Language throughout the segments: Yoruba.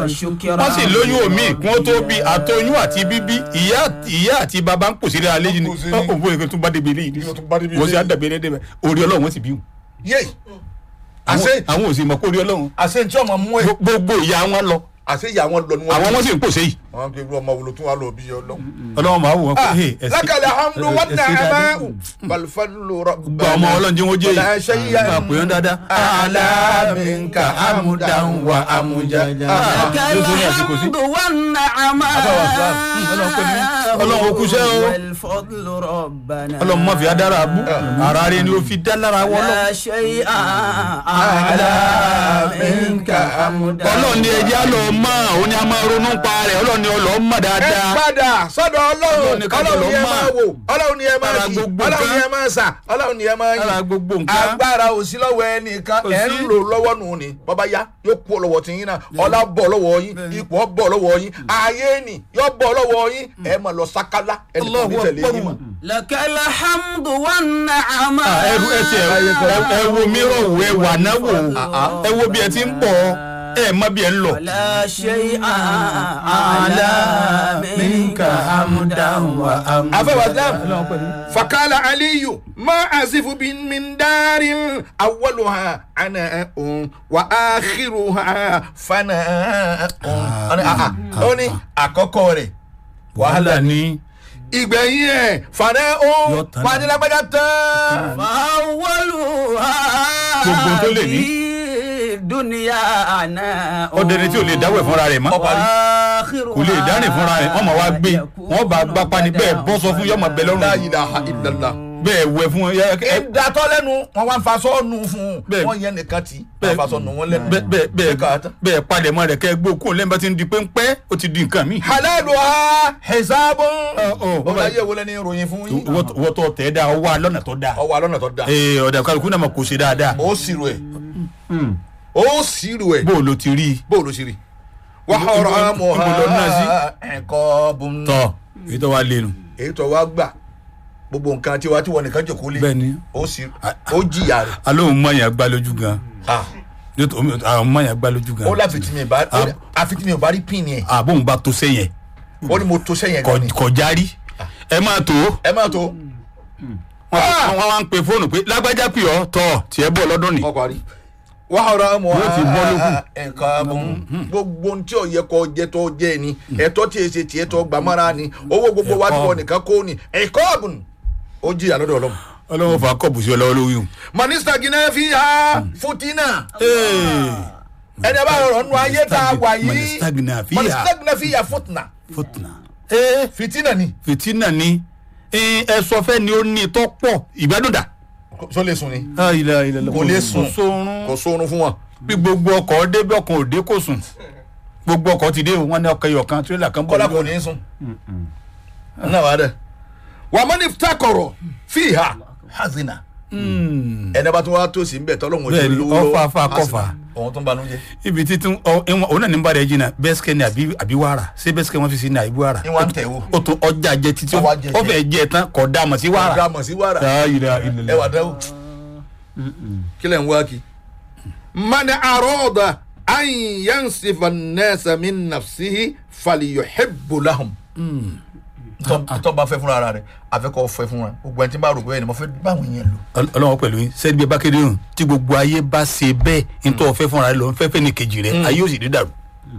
وشكرا wọ́n sì lóyún omi kí wọ́n tó bí àtọyún àti bíbí ìyá ìyá àti bàbá ń pòsí rẹ̀ alẹ́ yìí ni Ń pòsí ni. òun bóyá tó bá débi eléyìí ni Yóò tún bá débi wọ́n sì eléyìí. á dàbí ẹni débẹ̀ orí ọlọ́run wọ́n sì bí wọn. yé àṣẹ àwọn àwọn ò sì mọ̀ pé orí ọlọ́run àṣẹ tí ọmọ mú ẹ gbogbo ìyá wọn lọ àṣẹ ìyá wọn lọ ni wọn. àwọn wọn sì ń pòsè yìí wọn kì í lu ọmọ wolo tún wà lọ bí yọ lọ. ọlọ́run máa wò wọ́n pé hey, ẹ̀sìn- lákàlẹ̀ hamdu wọn ẹ̀sìn nà ẹ̀ dáadáa. máa balùfẹ́lù rọ. gba ọmọ ọlọ́run jẹ́ wọ́n jẹ́ Wala yìí shay'an máa pè wọ́n dáadáa. alaminka amudan wa amujaja. لك yóò tó ní àsìkò sí. الحمد والنعماء ọlọ́run ó kúṣẹ́ o. والفضل ربنا ọlọ́run má fi adára abú ara rẹ ni ó fi dá lára wọ́n lọ. لا شيء أعلى منك حمدا ọlọ́run ni ẹja lọ mọ́ òun ni a máa ronú pa rẹ̀ ọlọ́run ni ọlọ́ mọ̀ ẹ dáadáa. padà sọ́dọ̀ Ọlọ́run ọlọ́run ni ká ọlọ́run ni ẹ jọ̀lọ́ máa máa. wò ọlọ́run ni ẹ máa Lára kí gbogbo ọlọ́run ni nǹkan. ẹ máa sà ọlọ́run ni ẹ máa lára yìn. gbogbo nǹkan. agbára ò sí lọ́wọ́ ẹnìkan Kò ẹ̀ ń sí. lò lọ́wọ́ nù ni bọ́bá yá yóò kú lọ́wọ́ tí yín náà ọlá bọ̀ lọ́wọ́ yín ipò bọ̀ lọ́wọ́ yín ayé nì yóò bọ̀ lọ́wọ́ yín ẹ̀ máa lọ sákálá ẹnìkan ní Allahu tẹ̀lé Akbar. yín mọ́. لك الحمد والنعماء Ah, ẹrú ẹ tiẹ̀ ẹ- ẹ wo mìíràn wò ẹ wà náà wò ẹ wo bí ẹ ti ń bọ̀ ẹ mọ bí ẹ ń lọ. ولا شيء أعلى منك حمدا وأمدا afẹ́wà islam fakala aliyu ma asifu bin min darin awaluha ana un wa akhiruha fana un. ó ní àkọ́kọ́ rẹ̀ wàhálà ni ìgbẹ̀yìn ẹ̀ fana Yóò un tán. fanilágbájá tán. فأولها Gbogbo tó lè ní. في دنيانا ọdẹni tí ò lè dáwọ́ ẹ̀ fúnra rẹ̀ mọ́ وآخرها kò lè dárìn fúnra rẹ̀ wọ́n máa wá gbé wọ́n bá gbá pani bẹ́ẹ̀ bọ́ sọ fún yọmọ bẹ́ẹ̀ la lọ́rùn ilaha illallah. bẹ́ẹ̀ wẹ̀ fún ẹ ẹ ìdàtọ́ lẹ́nu wọn wá ń fa sọ́ọ̀nù fún un Bẹ́ẹ̀. wọ́n yẹn nìkan tí Bẹ́ẹ̀. wọ́n fa sọ́ọ̀nù wọn lẹ́nu. bẹ́ẹ̀ bẹ́ẹ̀ Ṣé ká bẹ́ẹ̀ tán? bẹ́ẹ̀ palẹ̀ mọ́ rẹ̀ kẹ́ ẹ gbó kó lẹ́yìn bá ti ń di pẹ́ńpẹ́ ó ti di nǹkan mi. halalu ha hezabun. ọ, bọ́lá yẹ wọlé ní ìròyìn fún yín. wọ́n tọ́ tẹ̀ dáa ọwọ́ alọ́nà tó dáa. ọwọ́ alọ́nà tó da. ee ọ̀dà kálukú náà mà kò ṣe dáadáa. ó sírò ẹ̀ ó sírò ẹ̀ bó o lo ti rí i. bó o ló ṣe rí. wàhálà mọ̀ ibo lọ náà sí? ha ẹ̀kọ́ bùn. tọ́ èyí tó wá lẹ́nu. èyí tó wá gbà gbogbo nǹkan tiwa tí wọn nìkan jòkó lé bẹ́ẹ̀ ni ó sì ó jìyà rẹ̀. alóhùn mọ̀nyà gbá lójú gan. Ah, àwọn mọ̀nyà gbá lójú gan. ó láfi tí mi bá ó ní- àfi tí mi ò bá rí pin yẹn àbóhùn bá tó sẹ́yìn ó ní mo tó sẹ́yìn gan ni. kọjá rí ẹ máa tó ẹ má tó wọn wá ń pe fóònù pé lágbájá pè ọ́ tọ́ tiẹ̀ bọ̀ lọ́dún ni. ọkọ àrí. wàhálà mọ̀ Yóò ti bọ́ lókun. ẹ̀ka bùn gbogbo ohun tí ò yẹ kó jẹ́ tó jẹ́ ni ẹ̀tọ́ tí èsì tiẹ̀ tó gbàmára ni owó gbogbo wa tí Ẹ̀kọ́. wọn nìkan kó ni ẹ̀kọ́ bùn ó jìyà lọ́dọ̀ ọlọ́run. ọlọ́wọ́ fà kọ́ bùsí ọlọ́wọ́ lórí o. manista guinea fi ha futina ẹni a bá rọrọ nù ayé tá a wà yìí Manistagna fiha. manista guinea fi ha futina fòtìnà. ee fitina ni fìtínà ni ee, ẹ sọ fẹ́ ni ó ní tọ́ pọ̀ ìgbádùn dà. so lè sùn ni kò lè sùn. kò sórun. kò sóorun fún wọn. bí gbogbo ọkọ̀ dé bí ọkọ̀ òde kò sùn gbogbo ọkọ̀ ti dé o, wọn ní ọkọ̀ ẹyọ kan tirẹ́là kan bọ̀ kọ́lá kò lójú ní sùn. náà wà á dẹ. wà á mọ́ni takọ̀rọ̀ fi ha hazina. ẹni bá tún wá tó sí nbẹ tọ́lọ́hún Bẹ́ẹ̀ ni, ọfà afà kọfà. òun tó ń banú jẹ. ibi títún ọ ìwọ̀n òun náà ní bàrẹ̀ jìnnà bẹ́sikẹ́ ni àbí àbí wàrà ṣé bẹ́sikẹ́ wọn fi sí ní àbí wàrà. ìwà ń tẹ̀ wò. ó tún ọjà jẹ títí Ọwọ́ ajẹ ó fẹ́ jẹ tán kọ̀ dá mọ̀ sí wàrà. ọ̀gá mọ̀ sí wàrà. La ilaha illallah. ẹ wà dáwọ́. kílẹ̀ ń wá kí. mani àròdà ayin yansifa nẹ́ẹ̀sà mi nàfsihi faliyo hebulahum. tó bá fẹ́ fúnra rẹ̀ àfẹ́kọ̀ fẹ́ fúnra gbogbo ẹni tí bá rò pé ẹni mo fẹ́ báwọn yẹn lò. Ọl- ọlọ́wọ́ pẹ̀lú yín sẹ́ni bí ẹ bá kéde hàn tí gbogbo ayé bá ṣe bẹ́ẹ̀ nítorí ọ̀fẹ́ fúnra rẹ lọ fẹ́ fẹ́ ní kejì rẹ ayé ò sì dé dàrú.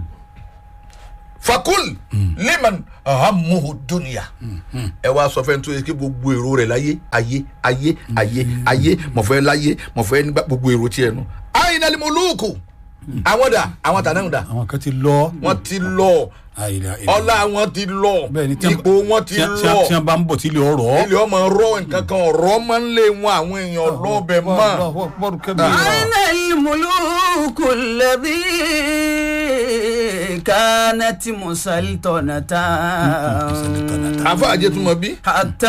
fakul liman ahamuhu dunia ẹ wá sọ fẹ́ni tó yẹ kí gbogbo èrò rẹ̀ láyé ayé ayé ayé ayé mọ̀fẹ́ láyé mọ̀fẹ́ nígbà gbogbo èrò tiẹ̀ nù. ayinali moluku àwọn dà àwọn tànáà dà àwọn kan ti lọ. wọ́n ti lọ La ilaha illallah. ọlá wọn ti lọ bẹ́ẹ̀ ni tí wọ́n- ipò wọn ti tí wọ́n- tí lọ wọ́n- tí wọ́n bá ń bọ̀ tí ilé ọ̀rọ̀. ilé ọmọ rọ nǹkan kan ọ̀rọ̀ máa ń lé wọn àwọn èèyàn lọ́bẹ̀ mọ́ أين الملوك الذي كانت مسلطنة àfa àjẹtùmọ̀ bí. حتى